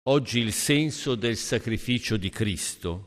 oggi il senso del sacrificio di Cristo.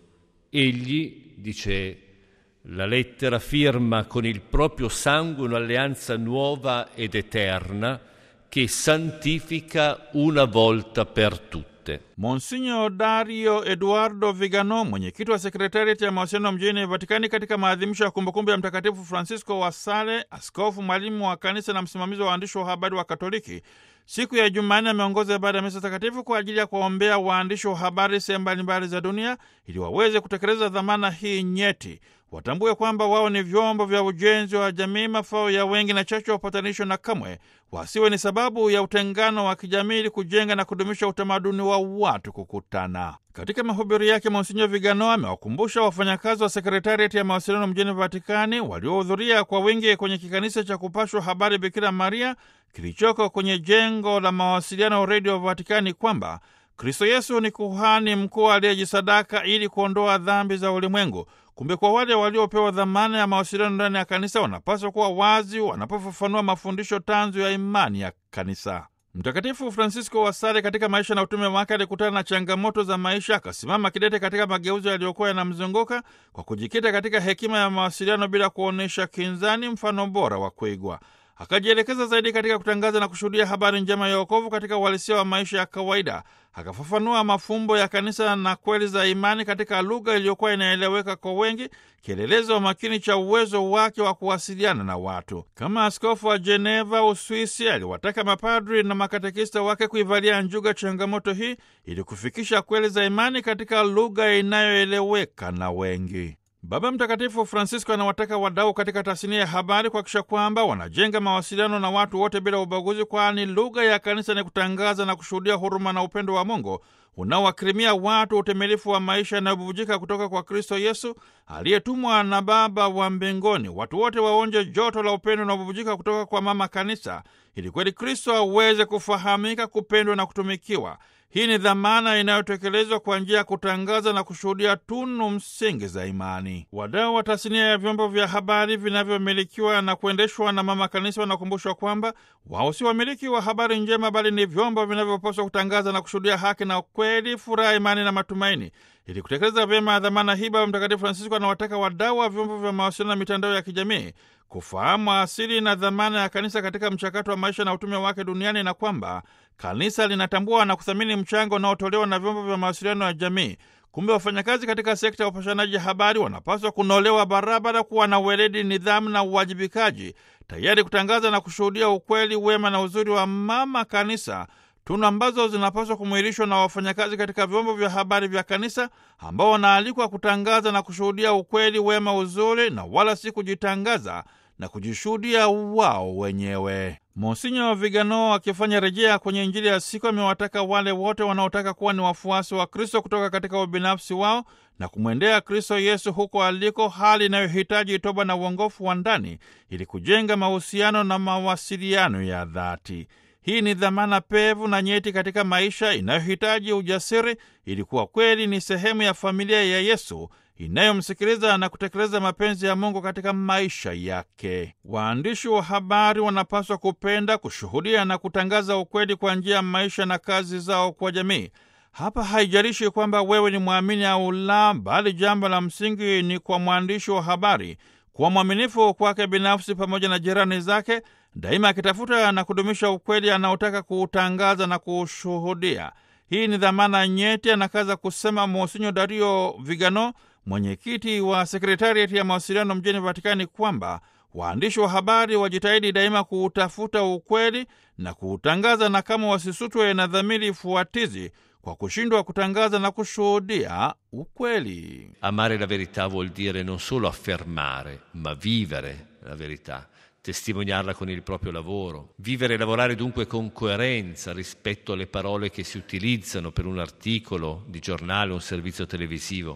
Egli, dice la lettera, firma con il proprio sangue un'alleanza nuova ed eterna che santifica una volta per tutte. Monsinyo Dario Eduardo Vigano, mwenyekiti wa sekretariati ya mawasiliano mjini Vatikani, katika maadhimisho ya kumbukumbu ya Mtakatifu Francisco wa Sale, askofu mwalimu wa kanisa na msimamizi wa waandishi wa habari wa Katoliki, siku ya Jumanne ameongoza ibada ya misa takatifu kwa ajili ya kuwaombea waandishi wa habari sehemu mbalimbali za dunia ili waweze kutekeleza dhamana hii nyeti. Watambue kwamba wao ni vyombo vya ujenzi wa jamii, mafao ya wengi na chachu ya upatanisho, na kamwe wasiwe ni sababu ya utengano wa kijamii, ili kujenga na kudumisha utamaduni wa watu kukutana. Katika mahubiri yake, Monsinyo Vigano amewakumbusha wafanyakazi wa sekretariati ya mawasiliano mjini Vatikani waliohudhuria kwa wingi kwenye kikanisa cha kupashwa habari Bikira Maria kilichoko kwenye jengo la mawasiliano redio Vatikani kwamba Kristo Yesu ni kuhani mkuu aliyejisadaka ili kuondoa dhambi za ulimwengu. Kumbe kwa wale waliopewa dhamana ya mawasiliano ndani ya kanisa wanapaswa kuwa wazi wanapofafanua mafundisho tanzu ya imani ya kanisa. Mtakatifu Francisco wa Sale katika maisha na utume wake alikutana na changamoto za maisha, akasimama kidete katika mageuzo yaliyokuwa yanamzunguka kwa kujikita katika hekima ya mawasiliano bila kuonyesha kinzani, mfano bora wa kuigwa. Akajielekeza zaidi katika kutangaza na kushuhudia habari njema ya wokovu katika uhalisia wa maisha ya kawaida. Akafafanua mafumbo ya kanisa na kweli za imani katika lugha iliyokuwa inaeleweka kwa wengi, kielelezo makini cha uwezo wake wa kuwasiliana na watu. Kama askofu wa Geneva, Uswisi, aliwataka mapadri na makatekista wake kuivalia njuga changamoto hii ili kufikisha kweli za imani katika lugha inayoeleweka na wengi. Baba Mtakatifu Francisco anawataka wadau katika tasnia ya habari kuhakikisha kwamba wanajenga mawasiliano na watu wote bila ubaguzi, kwani lugha ya kanisa ni kutangaza na kushuhudia huruma na upendo wa Mungu unaowakirimia watu utimilifu wa maisha yanayobubujika kutoka kwa Kristo Yesu aliyetumwa na Baba wa mbinguni. Watu wote waonje joto la upendo unaobubujika kutoka kwa Mama Kanisa ili kweli Kristo aweze kufahamika, kupendwa na kutumikiwa. Hii ni dhamana inayotekelezwa kwa njia ya kutangaza na kushuhudia tunu msingi za imani. Wadau wa tasnia ya vyombo vya habari vinavyomilikiwa na kuendeshwa na Mama Kanisa wanakumbushwa kwamba wao si wamiliki wa habari njema, bali ni vyombo vinavyopaswa kutangaza na kushuhudia haki na ukweli, furaha, imani na matumaini. Ili kutekeleza vyema dhamana hii, Baba Mtakatifu Francisco anawataka wadau wa vyombo vya mawasiliano na mitandao ya kijamii kufahamu asili na dhamana ya kanisa katika mchakato wa maisha na utume wake duniani na kwamba kanisa linatambua na kuthamini mchango unaotolewa na vyombo vya mawasiliano ya jamii. Kumbe wafanyakazi katika sekta ya upashanaji habari wanapaswa kunolewa barabara, kuwa na uweledi, nidhamu na uwajibikaji, tayari kutangaza na kushuhudia ukweli, wema na uzuri wa mama kanisa, tunu ambazo zinapaswa kumwilishwa na wafanyakazi katika vyombo vya habari vya kanisa ambao wanaalikwa kutangaza na kushuhudia ukweli, wema, uzuri na wala si kujitangaza na kujishuhudia wao wenyewe. Monsinyo Vigano akifanya rejea kwenye Injili ya siku amewataka wale wote wanaotaka kuwa ni wafuasi wa Kristo kutoka katika ubinafsi wao na kumwendea Kristo Yesu huko aliko, hali inayohitaji toba na uongofu wa ndani ili kujenga mahusiano na mawasiliano ya dhati. Hii ni dhamana pevu na nyeti katika maisha inayohitaji ujasiri ili kuwa kweli ni sehemu ya familia ya Yesu inayomsikiliza na kutekeleza mapenzi ya Mungu katika maisha yake. Waandishi wa habari wanapaswa kupenda, kushuhudia na kutangaza ukweli kwa njia ya maisha na kazi zao kwa jamii. Hapa haijalishi kwamba wewe ni mwamini au la, bali jambo la msingi ni kwa mwandishi wa habari kuwa mwaminifu kwake binafsi pamoja na jirani zake, daima akitafuta na kudumisha ukweli anaotaka kuutangaza na kuushuhudia. Hii ni dhamana nyeti, anakaza kusema Monsinyo Dario Vigano, mwenyekiti wa sekretariati ya mawasiliano mjini Vatikani, kwamba waandishi wa habari wajitahidi daima kuutafuta ukweli na kuutangaza, na kama wasisutwe na dhamiri fuatizi kwa kushindwa kutangaza na kushuhudia ukweli. Amare la verità vuol dire non solo affermare, ma vivere la verità, testimoniarla con il proprio lavoro. Vivere e lavorare dunque con coerenza rispetto alle parole che si utilizzano per un articolo di giornale o un servizio televisivo.